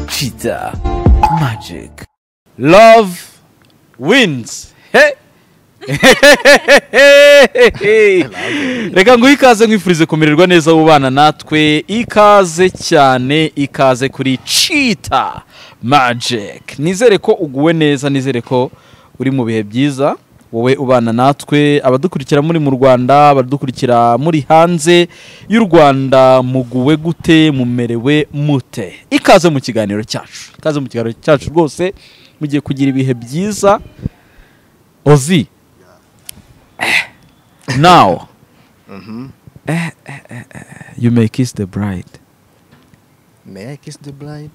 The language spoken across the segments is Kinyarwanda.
Cheetah Magic. Love wins. He! reka nguhe ikaze nkwifurize kumererwa neza ubana natwe ikaze cyane ikaze kuri cheetah magic nizere ko uguwe neza nizere ko uri mu bihe byiza wowe ubana natwe abadukurikira muri mu rwanda abadukurikira muri hanze y'u rwanda muguwe gute mumerewe mute ikaze mu kiganiro cyacu ikaze mu kiganiro cyacu rwose mugiye kugira ibihe byiza ozi now eh, eh, eh, eh, you may kiss the bride May I kiss the bride?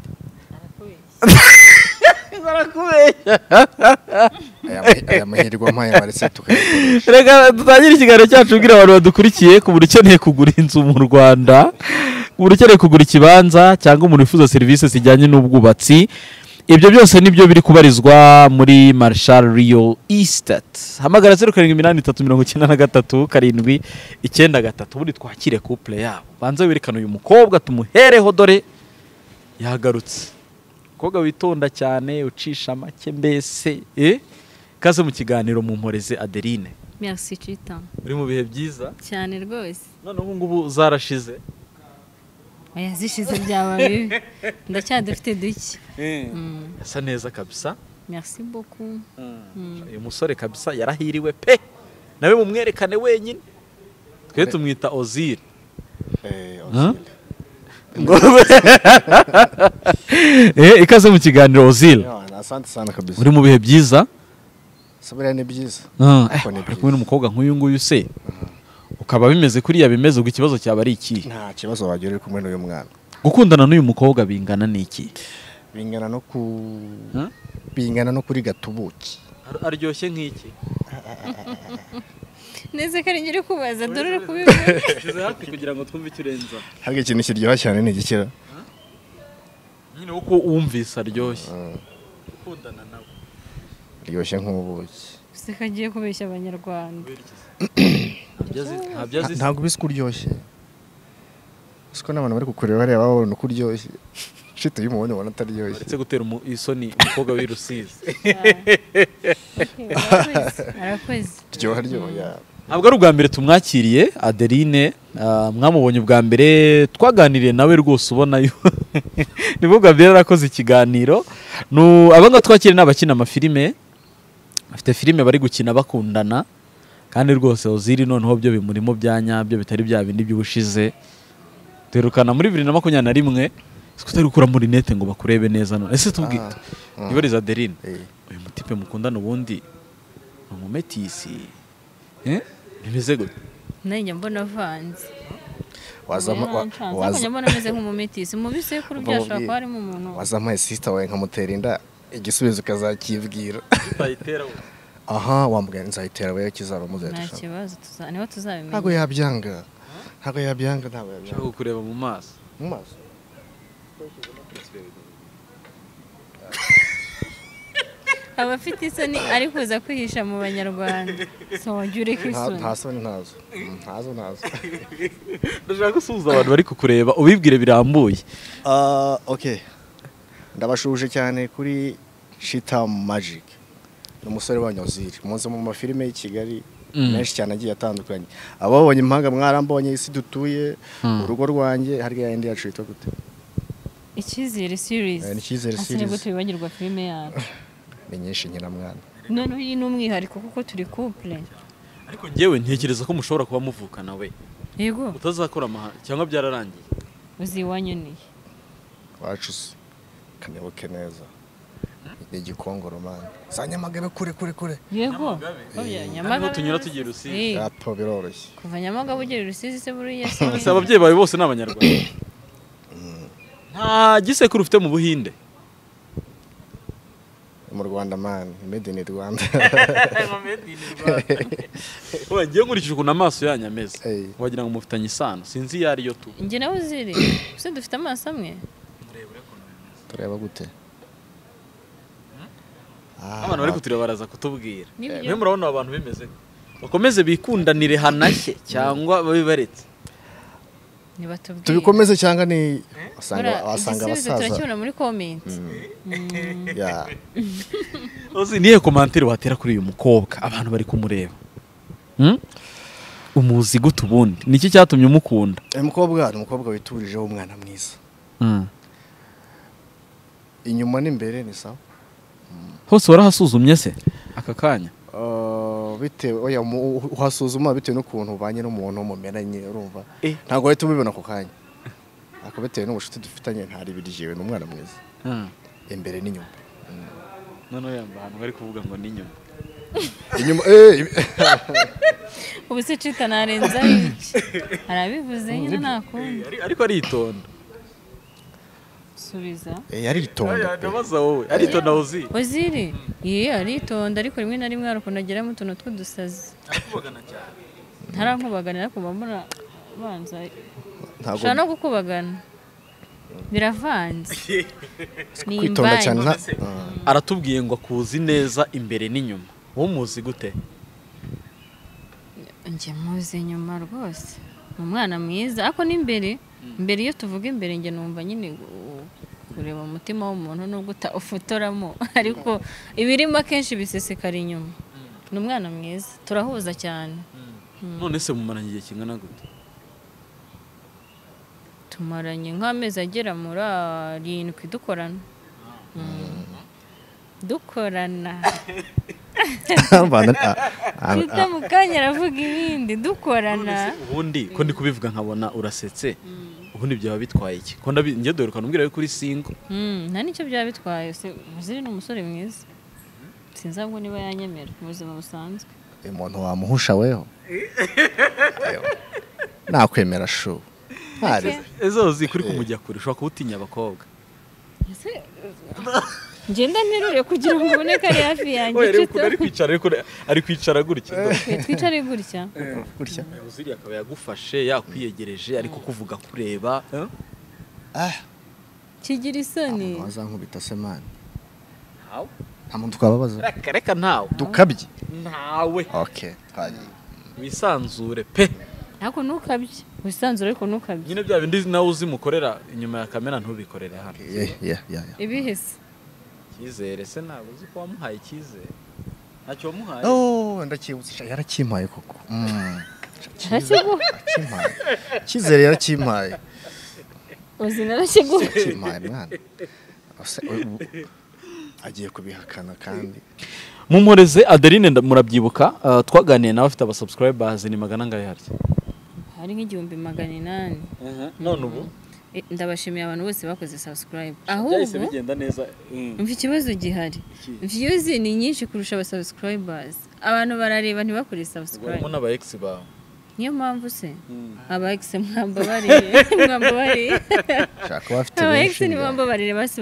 Aya ma- aya mahirwe mpayabaritse tukayakora. reka dutangire ikiganiro cyacu ubwira abantu badukurikiye ku buri ukeneye kugura inzu mu rwanda ku buri ukeneye kugura ikibanza cyangwa umuntu wifuza serivisi zijyanye n'ubwubatsi ibyo byose nibyo biri kubarizwa muri marshal riyo estate hamagara zeru karindwi iminani itatu mirongo icyenda na gatatu karindwi icyenda gatatu ubundi twakire kupure yabo banze werekane uyu mukobwa tumuhereho dore yagarutse umukobwa witonda cyane ucisha make mbese eh? kaze mu kiganiro mu mporeze adeline Merci Chita. uri mu bihe byiza Cyane rwose. none ubu ngubu zarashize Oya zishize byaba bibi. Ndacyadufite duke. Mm. asa neza kabisa Merci beaucoup. uyu musore kabisa yarahiriwe pe nawe mumwerekane wenyine twe tumwita ozil Eh, Huh? Ozil. ikaze mu kiganiro ozil Yeah, na Asante sana kabisa. uri mu bihe byiza Saburiya ni byiza. Ah, eh, Ariko ni uri kumwe byiza. n'umukobwa nk'uyu nguyu se ukaba bimeze kuriya bimeze ubwo ikibazo cyaba ari ikihe Nta kibazo wagira uri kumwe n'uyu mwana. gukundana n'uyu mukobwa bingana n'iki Bingana no ku Huh? bingana no kuri gatubuki. Ar- aryoshye nk'iki Neze ko ari ngiri kubaza dore uri kubibona. Shyize hafi kugira ngo twumve icyo urenza Harya ikintu kiryoha cyane ni igikira. nyine uko wumvise aryoshye Mm. gukundana nawe Ryoshye nk'ubuki. Gusa ko agiye kubeshya abanyarwanda. ntabyo azi Ntabwo bisa uko uryoshye. Uzi ko n'abantu bari kukureba hariya baba babona uko uryoshye. Shit iyo umubonye ubona ataryoshye. uretse gutera umu- isoni umukobwa w'i rusizi Okay, Arakoze. Arakoze. Ryoha ryoya. ntabwo ari ubwa mbere tumwakiriye adeline ah, mwamubonye ubwa mbere twaganiriye nawe rwose ubona yo nibwo bwa mbere yarakoze ikiganiro Nu- aba ngaba twakiriye ni abakina amafilime bafite filime bari gukina bakundana kandi rwose oziri noneho byo bimurimo bya nyabyo bitari bya bindi by'ubushize duherukana muri bibiri na makumyabiri na rimwe siko utari gukuramo rinete ngo bakurebe neza none ese tubwite Ah, ibariza adeline Eh. uyu mutipe mukundana ubundi ni umumetisi Eh? bimeze gute Nanjye mbona avanze. Wazama wa- waza. waza mbona ameze nk'umumetisi. Mu bisekuru Mba byashobora mubwiye. kuba harimo umuntu. wazamuhaye sisita wawe nkamutera inda igisubizo ukazakibwira tutayitera aha wambwira nzayitera we kizaba Nta muzayirusha kibazo tuza niho tuzabimenya. ntabwo yabyanga ntabwo yabyanga ntabwo ushaka yabyanga kukureba mu maso mu maso Abafite isoni ari kuza kwihisha mu banyarwanda. So wajya uri ku Nta- isoni. nta soni ntazo Mm, ntazo ntazo ndashaka gusuhuza abantu bari kukureba ubibwire birambuye Ah, okay ndabashuje cyane kuri shita magic ni umusore wanyu oziri muzi mu mafilime y'i kigali Mm. menshi cyane agiye atandukanye ababonye impanga mwarambonye isi dutuye urugo rwanjye harya yindi yacu yitwa gute Icyizere series. Eh, ni Icyizere Ase series. nibwo tubibagirwa filime yacu. ni nyinshi nyiramwana Noneho iyi ni umwihariko kuko turi couple. ariko njyewe ntekereza ko mushobora kuba muvukana we Yego, utazakora amahanga cyangwa byararangiye uzi wanyoniye. wacu se kanibuke neza ni igikongoro mani za nyamagabe kure kure kure Yego. Oya, Nyamagabe. Hariho tunyura tugiye Rusizi. Eh, gato biroroshye Kuva Nyamagabe ugera Rusizi se buriya se. ese ababyeyi bawe bose ni abanyarwanda nta gisekuru ufite mu buhinde Ni mu rwanda mani made in rwanda Oya, ngewe nkurikije ukuntu amaso yanyu ameze Eh. wagira ngo mufitanye isano sinzi iyo ariyo tu Njye nawe uziri. Ese dufite amaso amwe? tureba gute Ah, abantu bari kutureba baraza kutubwira Nibyo. mwe murabona abantu bimeze gute? bakomeze bikundanire hanashye cyangwa babe baretse ntibatubwire tubikomeze cyangwa ni wasanga Buriya wasanga igisubizo abasaza turakibona muri komenti Yeah. uzi niyo komantere watera kuri uyu mukobwa abantu bari kumureba Hmm? umuzi gute ubundi niki cyatumye umukunda uyu mukobwa ni umukobwa witurijeho umwana mwiza Hmm. inyuma n'imbere ni sawa hose warahasuzumye se aka kanya Uh, bitewe oya mu- uhasuzuma bitewe n'ukuntu ubanye n'umuntu mumeranye urumva Eh. ntabwo uhita umubibona ako kanya ariko bitewe n'ubucuti dufitanye ntari biryewe ni umwana mwiza imbere n'inyuma noneho yamba ahantu bari kuvuga ngo ni nyuma inyuma eh, ubu se cita narenzaho iki arabivuze nyine nakundi ariko aritonda subiza eh, aritonda pe. ndabaza wowe aritonda uzi oziri ye aritonda ariko rimwe na rimwe hari ukuntu ageramo utuntu tw'udusazi ntarankubaganira ariko mba mbona banza ntabwo ushobora no gukubagana biravanze ni kwitonda cyane imvange nta- Ah. aratubwiye ngo akuzi neza imbere n'inyuma wowe umuzi gute njye muzi nyuma rwose ni umwana mwiza ariko n'imbere mbere iyo tuvuga imbere njye numva nyine gu- kureba umutima w'umuntu nubwo uta- ufotoramo ariko ibirimo akenshi bisesekara inyuma ni umwana mwiza turahuza cyane none se mumaranye igihe kingana gute tumaranye nk'amezi agera muri arindwi dukorana Mm. dukorana Bana- ah, ah, tuta mu kanya aravuga ibindi dukorana ubundi ko ndi kubivuga nkabona urasetse ubundi byaba bitwaye iki ko ndabi njye dore ukantu umbwira kuri singo Mm, nta nicyo byaba bitwaye se- Muziri ni umusore mwiza sinzi ahubwo niba yanyemera mu buzima busanzwe eh, umuntu wamuhusha weho Ayo. nakwemera shu ntari Ake. ezo uzi kuri kumujya kure ushobora kuba utinya abakobwa Ese- ngenda nterure kugira ngo uboneke ari hafi yanjye ari inshuti kwicara ariko ari kwicara gutya twicare gutya gutya uziri akaba yagufashe yakwiyegereje ari kukuvuga kureba ah kigira isoni umuntu wazankubita se man nta muntu twababaza reka reka ntawe dukabye ntawe okay twagiye wisanzure pe ariko ntukabye wisanzure ariko ntukabye nyine bya bindi nawe uzi mukorera inyuma ya kamera ntubikorere hano yeah yeah yeah yeah. ibihese icyizere se ntabwo uzi ko wamuhaye icyizere ntacyo wamuhaye Oh, ndacyibutse sha, yarakimpaye koko Mm. Sha, cyiza, Arakiguha. yarakimpaye cyizere yarakimpaye uzi narakiguha yarakimpaye mwana Ose, ubu agiye kubihakana kandi mumureze adeline nda- murabyibuka uh, twaganiye nawe afite abasubscribers ni magana angahe harya hari nk'igihumbi magana inani none ubu Eh, ndabashimiye abantu bose bakoze subscribe ahubwo neza mva ikibazo gihari Iki? views ni nyinshi kurusha aba subscribers abantu barareba ntibakore subscribe n'aba ex bawe niyo mpamvu se aba ex mwambabarire mwambabarire shaka bafite aba ex benshi ntibambabarire basi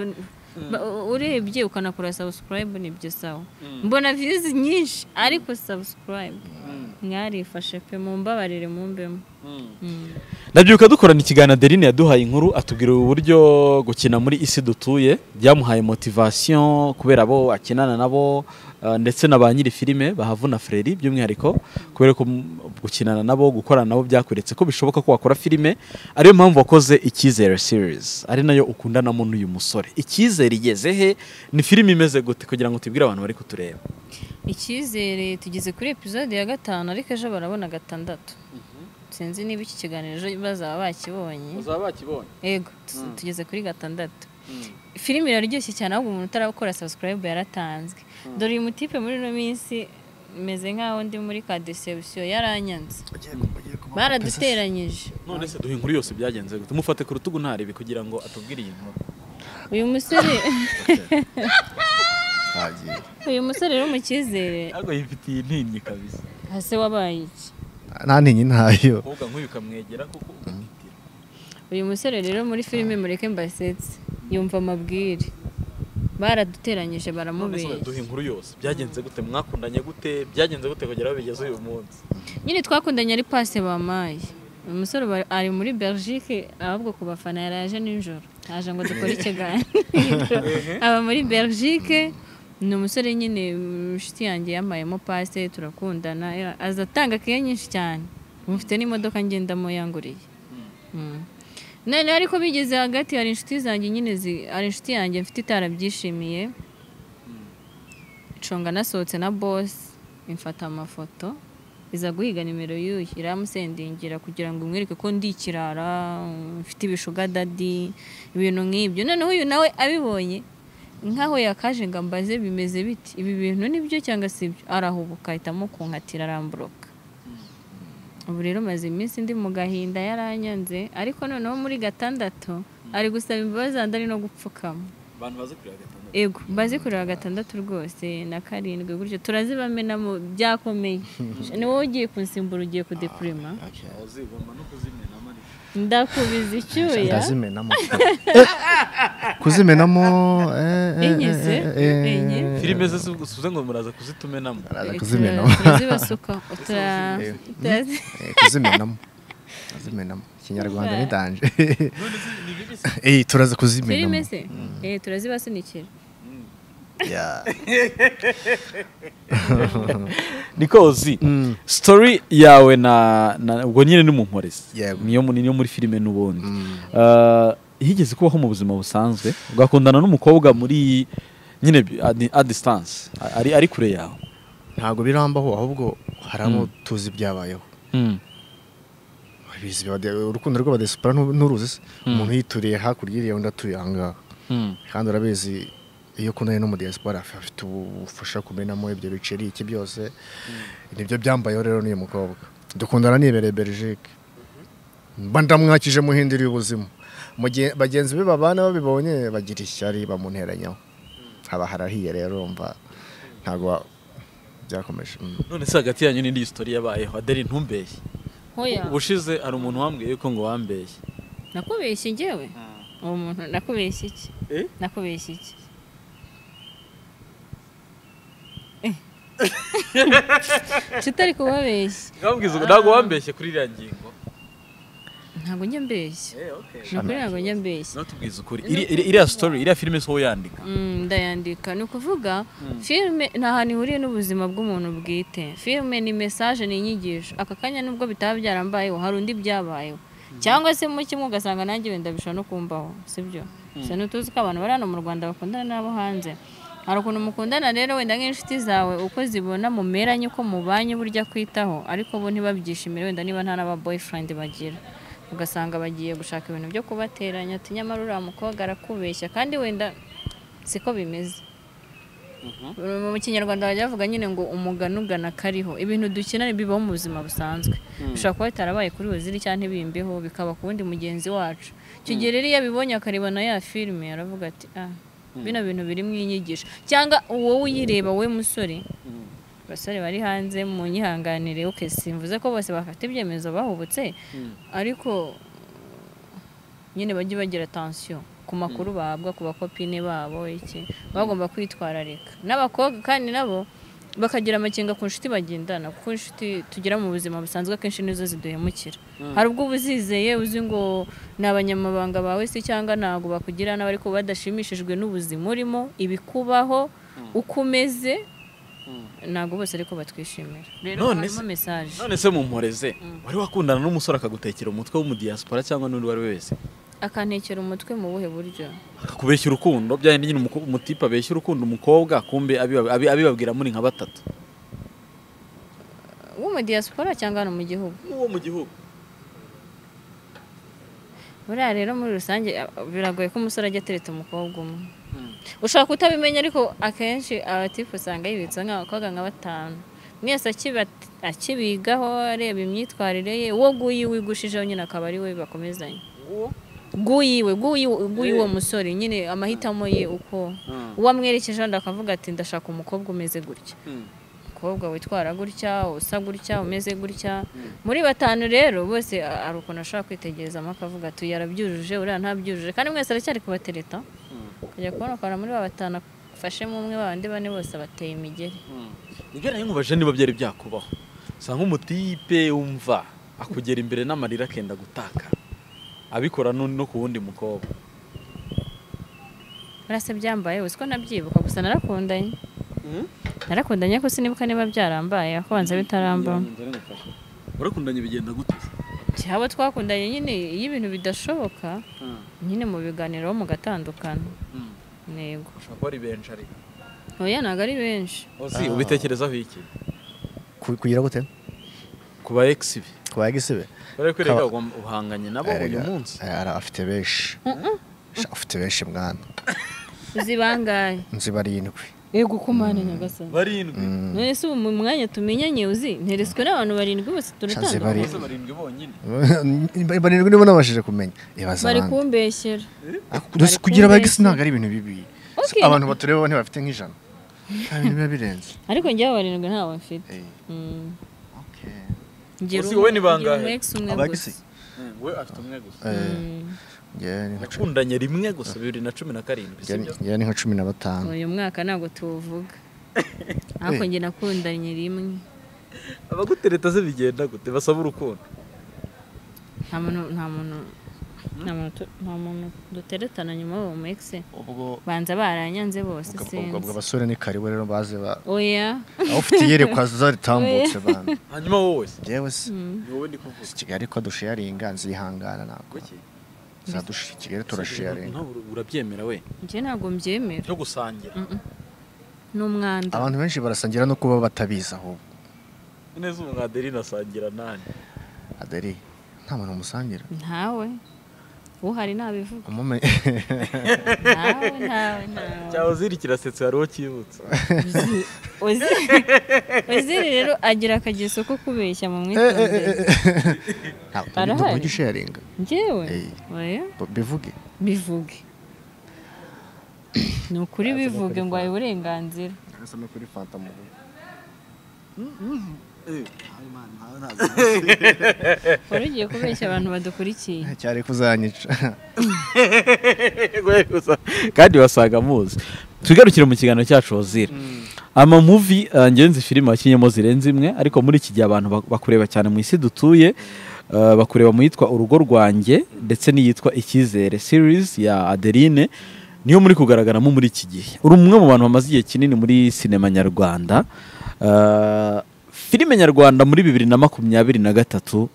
ba- urebye ukanakora subscribe nibyo sawa mbona views nyinshi ariko subscribe mwarifashe pe mumbabarire mumbemo Mm. ndabyuka dukorana ikiganiro adeline yaduhaye inkuru atubwira uburyo gukina muri isi dutuye byamuhaye motivasiyo kubera abo akinana nabo uh, ndetse na ba nyiri filime bahavuna freri by'umwihariko kubera ko mm, gukinana nabo gukorana nabo byakweretse ko bishoboka ko wakora filime ariyo mpamvu wakoze icyizere series ari nayo ukundanamo n'uyu musore icyizere igeze he ni filime imeze gute kugira ngo tubwire abantu bari kutureba icyizere tugeze kuri episode ya gatanu ariko ejo barabona gatandatu sinzi niba iki kiganiro ejo bazaba bakibonye bazaba bakibonye yego tu- tugeze kuri gatandatu filime iraryoshye cyane ahubwo umuntu utarakora subscribe yaratanzwe dore uyu mutipe muri ino minsi meze nk'aho ndi muri ka deception yaranyanze baraduteranyije none se duhe inkuru yose byagenze gute mufate ku rutugu ntarebe kugira ngo atubwire iyi nkuru uyu musore twagiye uyu musore rero mu cyizere ariko yifitiye intinyi kabisa hase wabaye iki nta ninyi ntayo umukobwa nk'uyu ukamwegera kuko ukamwitira uyu musore rero muri filime mureke mbasetse yumva amabwire baraduteranyije none se baramubeshya duhe inkuru yose byagenze gute mwakundanye gute byagenze gute kugera aho bigeze uyu munsi nyine twakundanye ari pase bamaye uyu musore bari- ari muri belgique ahubwo ku bafana yari aje nijoro aje ngo dukore ikiganiro aba muri belgique ni umusore nyine mm, inshuti yanjye yampayemo pase turakundana ya- aza atanga keya nyinshi cyane mufite n'imodoka ngendamo yanguriye Mm. none ariko bigeze hagati hari inshuti zanjye nyine zi- hari inshuti yanjye mfite itarabyishimiye nshonga nasohotse na bosi imfata amafoto iza guhiga nimero y'uyu iramusendingira kugira ngo imwereke ko ndi ikirara mfite ibishuga dadi ibintu nk'ibyo noneho uyu nawe abibonye nkaho yakaje ngo ambaze bimeze biti ibi bintu ni byo cyangwa si ibyo arahubuka ahitamo kunkatira aramburuka ubu rero maze iminsi ndi mu gahinda yaranyanze ariko noneho muri gatandatu ari gusaba imbabazi ahandi ari no gupfukama abantu bazi kureba gatandatu ego bazi kureba gatandatu rwose na karindwi gutyo turazibamenamo byakomeye ni wowe ugiye kunsimbura ugiye kudepurima uzigomba no kuzimena marike ndakubiza icyuya ndazimenamo kuzimenamo eh, eh, Enye se? eh, eh, eh. Enye? filime ze suze ngo muraza kuzitumenamo Araza Eh, kuzimenamo tura- turazibasuka tura- Eh. turazi- Eh, kuzimenamo kuzimenamo ikinyarwanda Super. nidanje none se ni bibi se Eh, turaza filime kuzimenamo se Eh, turazibasunikira Yeah. niko uzi Mm. story yawe na na- ubwo nyine ni mu nkorezi Yego. niyo mu- niyo muri filime n'ubundi Mm. Ah, higeze kubaho mu buzima busanzwe ugakundana n'umukobwa muri nyine bi- at at distance ari ari kure yawe ntabwo birambaho ahubwo hari abo tuzi byabayeho Mm. Abizi ba De- urukundo rw'abadesipara nturuzi se Mm. umuntu yituriye hakurya iriya undi atuye ahangaha Mm. kandi urabizi iyo ukundanye n'umudiyasipora af- afite ubufasha kumenamo ibyo biceri iki byose nibyo byambayeho rero n'uyu mukobwa dukundana nibereye Belgique mba ndamwakije muhinduriye ubuzima Mu gihe bagenzi be babana babibonye bagira ishyari bamunteranyaho haba harahiye rero umva ntabwo wa- byakomeje Mm. none se hagati yanyu n'indi story yabayeho adeli ntumbeshye hoya ubushize hari umuntu wambwiye yuko ngo wambeshye nakubeshye njyewe uwo muntu nakubeshye iki Eh? nakubeshye iki tutari kubabeshya wambwiza ntabwo wambeshye kuri iriya ngingo ntabwo njya mbeshya ni ukuri ntabwo njya mbeshya ntutubwize ukuri Iri- iri- iriya story iriya filime si wowe yandika Mm, ndayandika ni ukuvuga filime nta hantu ihuriye n'ubuzima bw'umuntu bwite filime ni mesaje ni inyigisho aka kanya nubwo bitaba byarambayeho hari undi byabayeho cyangwa se mu kimwe ugasanga nanjye wenda bishobora no kumbaho sibyo gusa ntutuzi ko abantu bari hano mu rwanda bakundana n'abo hanze hari ukuntu mukundana rero wenda nk'inshuti zawe uko zibona mumeranye uko mubanye burya kwitaho ariko bo ntibabyishimire wenda niba nta n'aba boyfriend bagira ugasanga bagiye gushaka ibintu byo kubateranya ati nyamara uriya mukobwa arakubeshya kandi wenda siko bimeze mu kinyarwanda bajya bavuga nyine ngo umugani ugana kariho ibintu dukina bibaho mu buzima busanzwe bishobora kuba bitarabaye kuri waziri cyangwa ntibimbeho bikaba ku wundi mugenzi wacu icyo gihe rero iyo abibonye akarebana ya filime aravuga ati ah bino bintu biri mu inyigisho cyangwa wowe uyireba we musore abasore bari hanze mu nyihanganire oke simvuze ko bose bafata ibyemezo bahubutse ariko nyine bajye bagira atansiyo ku makuru bahabwa ku bakopine babo iki bagomba kwitwararika n'abakobwa kandi nabo bakagira amakenga ku nshuti bagendana kuko inshuti tugira mu buzima busanzwe akenshi nizo ziduhemukira hari ubwo uba uzizeye uzi ngo ni abanyamabanga bawe se cyangwa ntabwo bakugira nabi ariko badashimishijwe n'ubuzima urimo ibikubaho uko umeze ntabwo bose ariko batwishimira rero None harimo se- mesaje none se mumporeze wari wakundana n'umusore akagutekera umutwe w'umudiyasipora cyangwa n'undi uwo ari we wese akantekera umutwe mu buhe buryo akakubeshya urukundo bya yindi nyine umuko- umutipe abeshya urukundo umukobwa kumbe abiba- abi- abibabwira muri nka batatu w'umudiyasipora cyangwa hano mu gihugu n'uwo mu gihugu buriya rero muri rusange a- biragoye ko umusore ajya atereta umukobwa umwe ushobora kutabimenya ariko akenshi abatifu usanga yibitsa nk'abakobwa nka batanu mwese akibat- akibigaho areba imyitwarire ye uwo guyi wigushijeho nyine akaba ari we bakomezanya guyiwe guyiwe guyi uwo musore nyine amahitamo ye uko uwo amwerekejeho undi akavuga ati ndashaka umukobwa umeze gutya umukobwa witwara gutya usa gutya umeze gutya muri batanu rero bose a- hari ukuntu ashobora kwitegerezamo akavuga ati "Uyu arabyujuje uriya ntabyujuje kandi mwese aracyari kubatereta kujya kubona ukabona muri ba batanu afashemo umwe babandi bane bose bateye imigeri nibyo nayo nkubaje niba byari byakubaho usanga umutipe wumva akugera imbere n'amarira akenda gutaka abikora n'undi no ku wundi mukobwa urase byambaye uzi ko nabyibuka gusa narakundanye narakundanye ko sinibuka niba byarambaye kubanza bitaramba urakundanye bigenda gute iki abo twakundanye nyine iyo ibintu bidashoboka nyine mu biganiro mugatandukana ntego ushobora kuba ari benshi ariko oya ntabwo ari benshi uzi Ah. ubitekerezaho iki Ku- kugira gute ku ba egisi be ku bagisibe bari Kaba- kwereka ugomba uhanganye nabo uyu Erega, munsi eh, ara- afite benshi Sha, afite benshi mwana uzi bangahe nzi barindwi yego ko mpande nyagasani barindwi none se ubu mu mwanya tumenyanye uzi nteretswe n'abantu barindwi bose turatandukanye bari- bose barindwi bonyine barindwi nibo nabashije kumenya ibaza bari abandi kumbeshyera Ariko gusa kugira kumbeshya. abagisi ntabwo ari ibintu bibi Okay. abantu batureba ntibafite nk'ijana Nta bintu biba birenze ariko njyewe barindwi ntawe mfite Eh, Mm. okay. Ngira Uzi wowe ni umwe- ngira bangahe? umu-ex umwe Abagisi? gusa. we afite umwe gusa Eh, Mm. njyewe ni nka cumi- nakundanye rimwe gusa bibiri na cumi na karindwi njyewe ni- sibyo njyewe ni nka cumi na batanu uyu mwaka ntabwo tuwuvuga ariko Eh. njye nakundanye rimwe abagutereta se bigenda gute basaba urukundo nta muntu nta muntu nta muntu tu- nta muntu duteretana nyuma y'uwo mu ex ubwo banza baranyanze bose ubwo- ubwo- ubwo sinzi abasore ni karibu rero baze ba oya aho ufite iyerekwa zaritambutse bantu hanyuma wowe se njyewe si ni wowe ndi kuvuga si kigali ko dusharinga nzihangana ntabwo Kuki? zadusha kigali turasharinga Ntabwo urabyemera we njye ntabwo mbyemera cyo gusangira ni umwanda abantu benshi barasangira no kuba batabizi ahubwo neza ubu nka adeline asangira nani adari nta muntu umusangira ntawe uhari nabivuga umumenye ntawe ntawe ntawe cyaba ziri kirasetse hariho kibutse Uzi- uzi- uziri rero agira akageso ko kubeshya mu mwitondere Arahari. ntabwo ujya usharinga njyewe Eh. oya B- bivuge bivuge ni ukuri bivuge ngo ayo uburenganzira ntasame kuri fanta mu wari ugiye kubeshya abantu badukurikiye cyari kuzanyica kandi wasaga muzi tugarukire mu kiganiro cyacu wazira amamuvi eh, ngenzi filime wakinyemo zirenze imwe ariko muri iki gihe abantu bak- bakureba cyane mu isi dutuye eh, bakureba mu yitwa urugo rwanjye ndetse n'iyitwa icyizere series ya adeline niyo muri kugaragaramo muri iki gihe uri umwe mu bantu bamaze igihe kinini muri sinema nyarwanda Eh, filime nyarwanda muri bibiri na makumyabiri na gatatu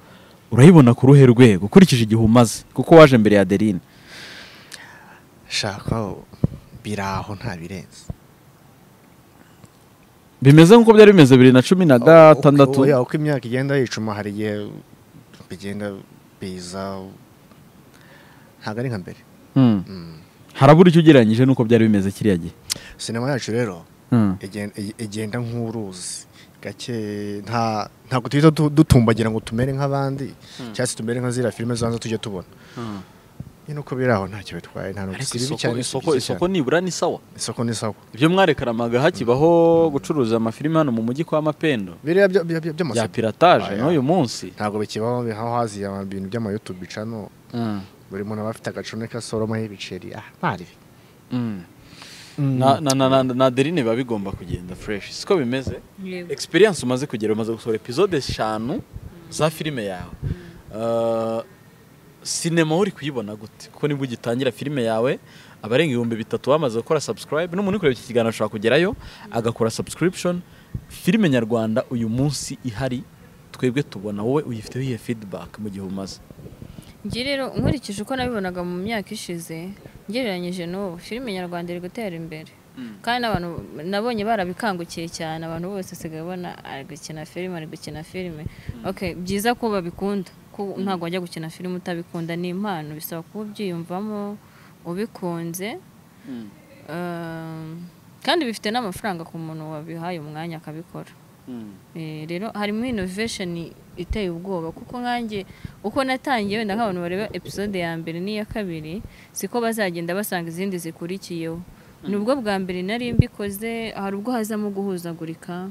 urayibona ku ruhe rwego ukurikije igihe umaze kuko waje mbere ya adeline shaka biraho nta birenze bimeze nk'uko byari bimeze bibiri na cumi na gatandatu Uko- oya, uko imyaka igenda yicuma hari igihe bigenda biza ntabwo ari nka mbere Hmm. Mm. harabura icyo ugereranyije n'uko byari bimeze kiriya gihe sinema yacu rero Hmm. igen- ig- igenda nk'uruzi gake nta ntabwo duhita du- dutumbagira ngo tumere nk'abandi cyangwa se tumere nka ziriya filime zanze tujya tubona nyine uko biraho ntacyo bitwaye nta ariko nubwo si bibi isoko cyane, si isoko byiza isoko cyane. nibura ni sawa isoko ni sawa ibyo mwarekaramaga hakibaho gucuruza amafilime hano mu mujyi kwa mapendo biriya bya- bya- bya- bya by'amasoko pirataje Aya. n'uyu munsi ntabwo bikibaho aho haziye ibintu by'amayutubi cano Hmm. buri muntu aba afite agacune kasoromaho ibiceri ah ntari Hmm. Na- na- na- na- na adeline biba bigomba kugenda fureshi siko bimeze Yego. experience umaze kugera umaze gusohora epizode eshanu za filime yawe Uh, sinema uri kuyibona gute kuko nibwo ugitangira filime yawe abarenga ibihumbi bitatu bamaze gukora subscribe n'umuntu uri kureba iki kiganiro ashobora kugerayo agakora subscription filime nyarwanda uyu munsi ihari twebwe tubona wowe uyifiteho iyihe feedback mu gihe umaze njye rero nkurikije uko nabibonaga mu myaka ishize ngereranyije n'ubu filime nyarwanda iri gutera imbere kandi n'abantu nabonye barabikangukiye cyane abantu bose usigaye ubona ari gukina filime ari gukina filime ok byiza ko babikunda ko ntabwo wajya gukina filime utabikunda ni impano bisaba kuba ubyiyumvamo ubikunze Um, kandi bifite n'amafaranga ku muntu wabihaye umwanya akabikora Eh, rero harimo inovesheni iteye ubwoba kuko nkanjye uko natangiye wenda nk'abantu bareba episode ya mbere n'iya kabiri siko bazagenda basanga izindi zikurikiyeho nubwo bwa mbere nari mbikoze hari ubwo hazamo guhuzagurika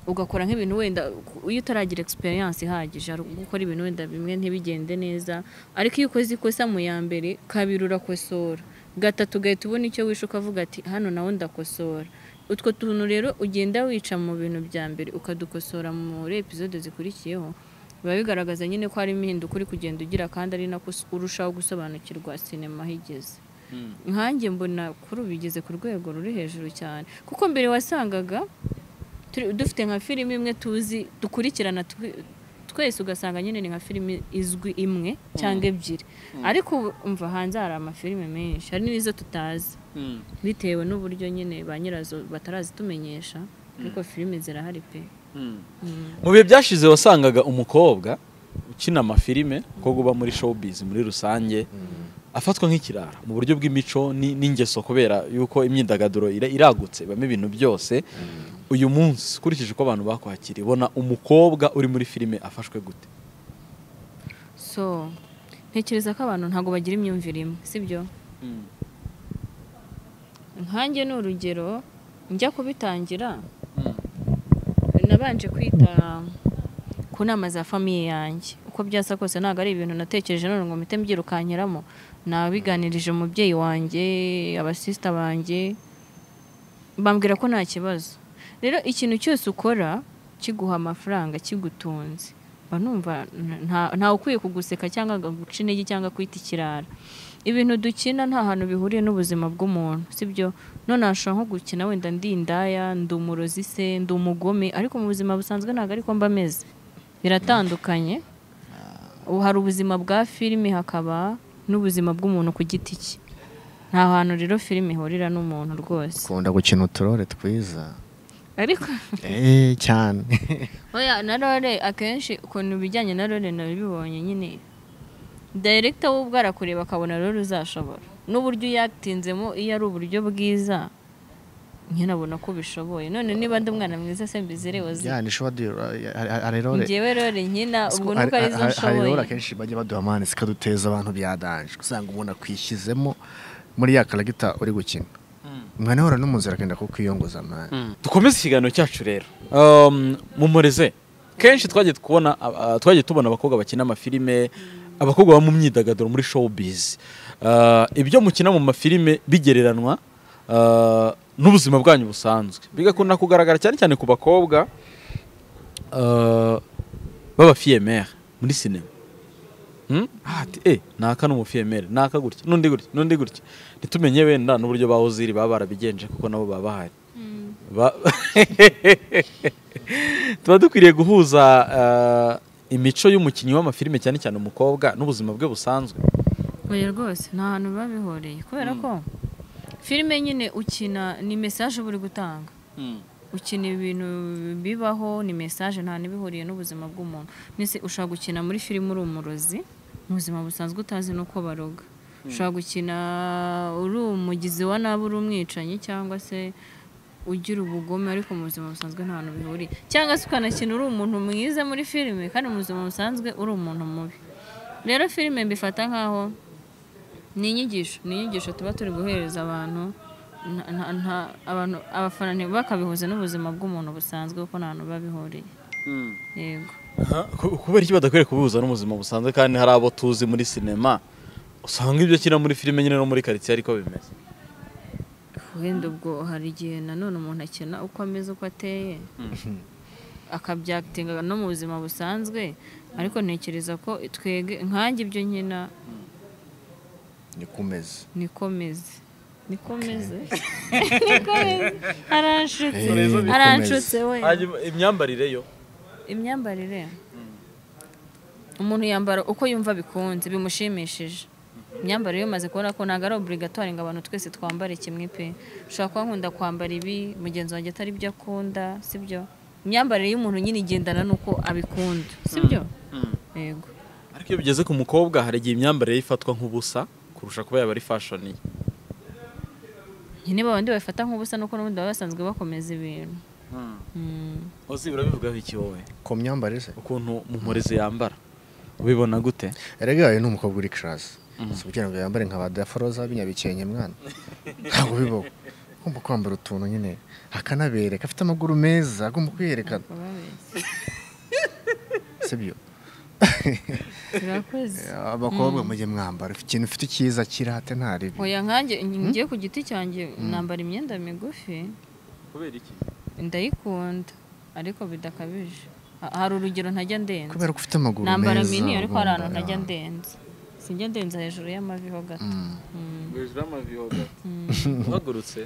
ugakora nk'ibintu wenda iyo utaragira experience ihagije hari ubwo ukora ibintu wenda bimwe ntibigende neza ariko iyo ukoze ikosa mu ya mbere kabiri urakosora gatatu ugahita ubona icyo wishe ukavuga ati hano nawe ndakosora utwo tuntu rero ugenda wica mu bintu bya mbere ukadukosora muri episode zikurikiyeho biba bigaragaza nyine ko hari impinduka uri kugenda ugira kandi ari nako us- urushaho gusobanukirwa sinema aho igeze nkanjye mbona kuri ubu igeze ku rwego ruri hejuru cyane kuko mbere wasangaga turi- dufite nka filime imwe tuzi dukurikirana twi- twese ugasanga nyine ni nka filime izwi imwe cyangwa ebyiri ariko ubu umva hanze hari amafilime menshi hari n'izo tutazi bitewe n'uburyo nyine ba nyirazo batarazitumenyesha ariko filime zirahari pe mu bihe byashize wasangaga umukobwa ukina amafilime umukobwa uba muri showbiz muri rusange afatwa nk'ikirara mu buryo bw'imico ni- n'ingeso kubera yuko imyidagaduro ira- iragutse ibamo ibintu byose uyu munsi ukurikije uko abantu bakwakiriye ubona umukobwa uri muri filime afashwe gute so ntekereza ko abantu ntabwo bagira imyumvire imwe sibyo nkanjye ni urugero njya kubitangira nabanje kwita ku nama za famiye yanjye uko byasa kose ntabwo ari ibintu natekereje none ngo mpite mbyirukankiramo nabiganirije umubyeyi wanjye abasisita banjye bambwira ko nta kibazo rero ikintu cyose ukora kiguha amafaranga kigutunze mba numva nta- ntawe ukwiye kuguseka cyangwa akaguca intege cyangwa kwita ikirara ibintu dukina nta hantu bihuriye n'ubuzima bw'umuntu sibyo none hashobora nko gukina wenda ndi indaya ndi umurozi se ndi umugome ariko mu buzima busanzwe ntabwo ariko mba ameze biratandukanye ubu hari ubuzima bwa filime hakaba n'ubuzima bw'umuntu ku giti cye nta hantu rero filime ihurira n'umuntu rwose ukunda gukina uturore twiza ariko eee cyane oya na role akenshi ukuntu ibijyanye na role nabibonye nyine dayiregita we ubwo arakureba akabona role uzashobora n'uburyo uyatinzemo iyo ari uburyo bwiza nyine abona ko bishoboye none niba ndi umwana mwiza se mbizirewe zi yani shuwa do you- hari- hari- hari rore ngewe role nkina ubwo Hari- nuko ari zo hari- hari rore nshoboye akenshi bajya baduha amande zikaduteza abantu byadanje usanga umuntu akwishyizemo muri ya karagita uri gukina umwana ahora n'umuzira akenda kukwiyongoza amande dukomeze ikiganiro cyacu rero Um, mumureze kenshi twagiye kubona uh, twagiye tubona abakobwa bakina amafilime abakobwa baba mu myidagaduro muri showbiz Uh, ibyo mukina mu mafilime bigereranwa uh, n'ubuzima bwanyu busanzwe bigakunda kugaragara cyane cyane ku bakobwa uh, b'abafiyemere muri sinema Hmm? Ah, ati eh naka n'umufiyemere naka gutya n'undi gutya n'undi gutya ntitumenye wenda n'uburyo ba oziri baba barabigenje kuko nabo baba bahari Ba- tuba dukwiriye guhuza eh, imico y'umukinnyi w'amafilime cyane cyane umukobwa n'ubuzima bwe busanzwe oya rwose nta hantu biba bihuriye kubera ko filime nyine ukina ni mesaje uba uri gutanga ukina ibintu bibaho ni mesaje nta n'ibihuriye n'ubuzima bw'umuntu mbese ushobora gukina muri filime uri umurozi mu buzima busanzwe utazi n'uko baroga ushobora gukina uri umugizi wa nabi uri umwicanyi cyangwa se ugira ubugome ariko mu buzima busanzwe nta hantu bihuriye cyangwa se ukanakina uri umuntu mwiza muri filime kandi mu buzima busanzwe uri umuntu mubi rero filime mbifata nk'aho ni inyigisho ni inyigisho tuba turi guhereza abantu nta- nta- nta- abantu abafana ntibakabihuze n'ubuzima bw'umuntu busanzwe kuko nta hantu biba bihuriye yego Ku- kubera iki badakwiriye kubihuza n'ubuzima busanzwe kandi hari abo tuzi muri sinema usanga ibyo akina muri filime nyine no muri karitsiye ariko bimeze wenda ubwo hari igihe nanone umuntu akina uko ameze uko ateye akabyakitinga no mu buzima busanzwe ariko ntekereza ko twege nkanjye ibyo nkina nikomeze nikomeze nikomeze nikomeze Eh, aranshutse nikomeze. aranshutse we Hanyuma, imyambarire yo imyambarire umuntu yambara uko yumva bikunze bimushimishije imyambarire iyo umaze kubona ko ntabwo ari obligatoire ngo abantu twese twambare kimwe pe ushobora kuba nkunda kwambara ibi mugenzi wanjye atari byo akunda sibyo imyambarire y'umuntu nyine igendana n'uko abikunda sibyo yego ariko iyo bigeze ku mukobwa hari igihe imyambarire ye ifatwa nk'ubusa kurusha kuba yaba ari fashion ye nyine babandi babifata nk'ubusa nuko n'ubundi baba basanzwe bakomeza ibintu Mm. uzi urabivugaho iki wowe ku myambarire se ukuntu mumurezi yambara ubibona gute erega uyu ni umukobwa uri karasi si kugira ngo yambare nka ba daforoza b'inyabikenke mwana ntabwo bibaho agomba kwambara utuntu nyine akanabereka afite amaguru meza agomba kwiyerekana Bakaba babeshya. sibyo turakoze abakobwa mujye mwambara ikintu ufite cyiza kirate nta ribi oya nkanjye ngiye ku giti cyanjye nambara imyenda migufi kubera iki ndayikunda ariko bidakabije Ha- hari urugero ntajya ndenza kubera ko ufite amaguru meza nambara mini ariko hari ahantu ubundi, ntajya ah. ndenza sinjya ndenza hejuru y'amavi ho gato Mm. Mm. hejuru y'amavi uhagurutse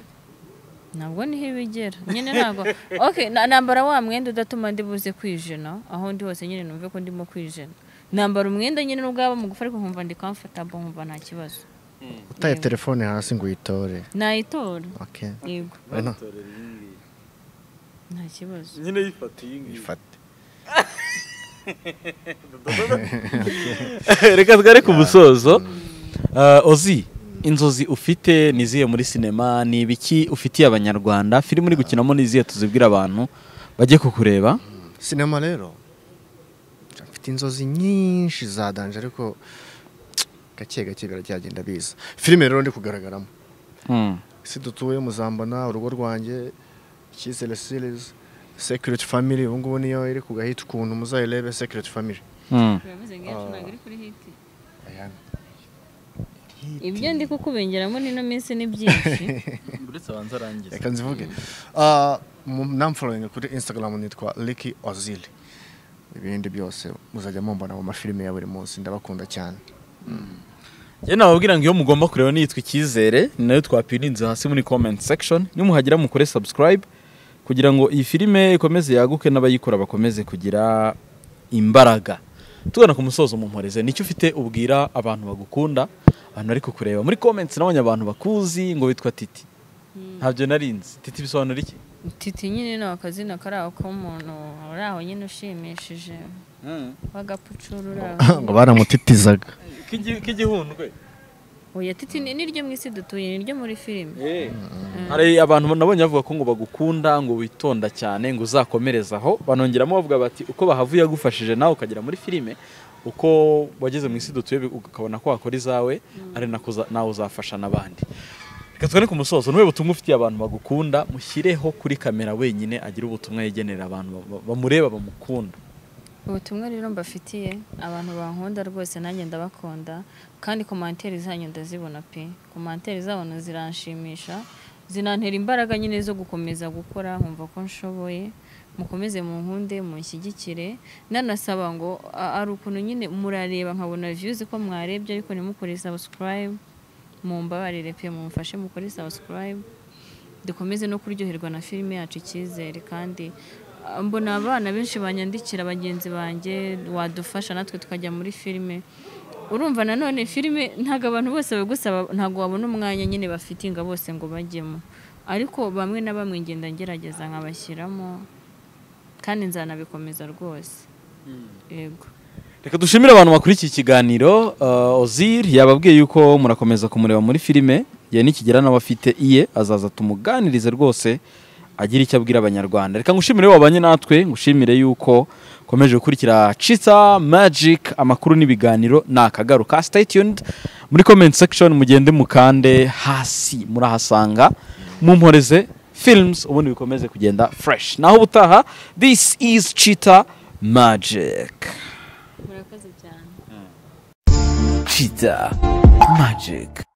ntabwo niho bigera nyine ntabwo okay na- nambara wa mwenda udatuma ndi buze kwijena aho ndi hose nyine numve ko ndimo kwijena nambara umwenda nyine n'ubwaba mu gufa ariko nkumva ndi comfortable nkumva nta kibazo utaye telefone hasi ngo uyitore nayitora Okay. yego Bueno, Bamutorera iyi ngiyi. nta kibazo nyine yifata iyi ngiyi ifate reka tware ku musozo Ah, ozi inzozi ufite ni izihe muri sinema ni ibiki ufitiye abanyarwanda filime uri gukinamo ni izihe tuzibwira abantu bajye kukureba sinema rero mfite inzozi nyinshi za danje ariko gake gake biracyagenda biza filime rero ndi kugaragaramo Mm. isi dutuye muzambana urugo rwanjye icyizere series secret family ubu ngubu niyo iri ku gahita ukuntu muzayirebe secret family Mm. birameze nk'iyacu ntabwo iri kuri hiti Ayana. ibyo ndi kukubengeramo n'ino minsi ni byinshi reka nzivuge Ah, mu- namfollowing kuri instagram nitwa Ricky ozil ibindi byose muzajya mumbona mu mafilime ya buri munsi ndabakunda cyane njye nababwira ngo iyo mugomba kureba niyitwa icyizere ni nayo twapirinze hasi muri comment section nimuhagera mukore subscribe kugira ngo iyi filime ikomeze yaguke n'abayikora bakomeze kugira imbaraga tugana ku musozo mumporeze nicyo ufite ubwira abantu bagukunda abantu bari kukureba muri comments nabonye abantu bakuzi ngo witwa titi ntabyo narinzi titi bisobanura iki titi nyine ni akazina kari aho k'umuntu uri aho nyine ushimishije w'agapucuru uri aho ngo baramutitizaga k'igihundwe oya titi ni ni ryo mu isi dutuye ni ryo muri filime hari abantu nabonye bavuga ko ngo bagukunda ngo witonda cyane ngo uzakomereze aho banongeramo bavuga bati uko bahavuye yagufashije nawe ukagera muri filime uko wageze mu isi dutuye bi- ukabona ko wakora izawe ari nako uza- nawe uzafasha n'abandi reka twere ku musozo n'ubu butumwa ufitiye abantu bagukunda mushyireho kuri kamera wenyine agire ubutumwa yegenera abantu ba- ba- bamureba bamukunda ubutumwa rero mbafitiye abantu bankunda rwose nanjye ndabakunda kandi komantere zanyu ndazibona pe komantere zabo ziranshimisha zinantera imbaraga nyine zo gukomeza gukora nkumva ko nshoboye mukomeze mu nkunde munshyigikire nanasaba ngo a- ari ukuntu nyine murareba nkabona viyuzi ko mwarebye ariko ntimukore sabusikarayibu mumbabarire pe mumfashe mukore sabusikarayibu dukomeze no kuryoherwa na filime yacu icyizere kandi ah, mbona abana benshi banyandikira bagenzi banjye wadufasha natwe tukajya muri filime urumva nanone filime ntabwo abantu bose bagusaba ntabwo wabona umwanya nyine bafite ngo bose ngo bajyemo ariko bamwe na bamwe ngenda ngerageza nkabashyiramo kandi nzanabikomeza rwose yego Reka dushimire abantu bakurikiye ikiganiro uh, Ozir yababwiye yuko murakomeza kumureba muri filime ye nikigera n'abafite iye azaza tumuganirize rwose agira icyo abwira abanyarwanda reka ngushimire wabanye natwe ngushimire yuko ukomeje gukurikira Chita Magic amakuru n'ibiganiro ni akagaruka stay tuned muri comment section mugende mukande hasi murahasanga mumporeze films ubundi bikomeze kugenda fresh naho ubutaha this is Chita Magic murakoze cyane Cheetah Magic.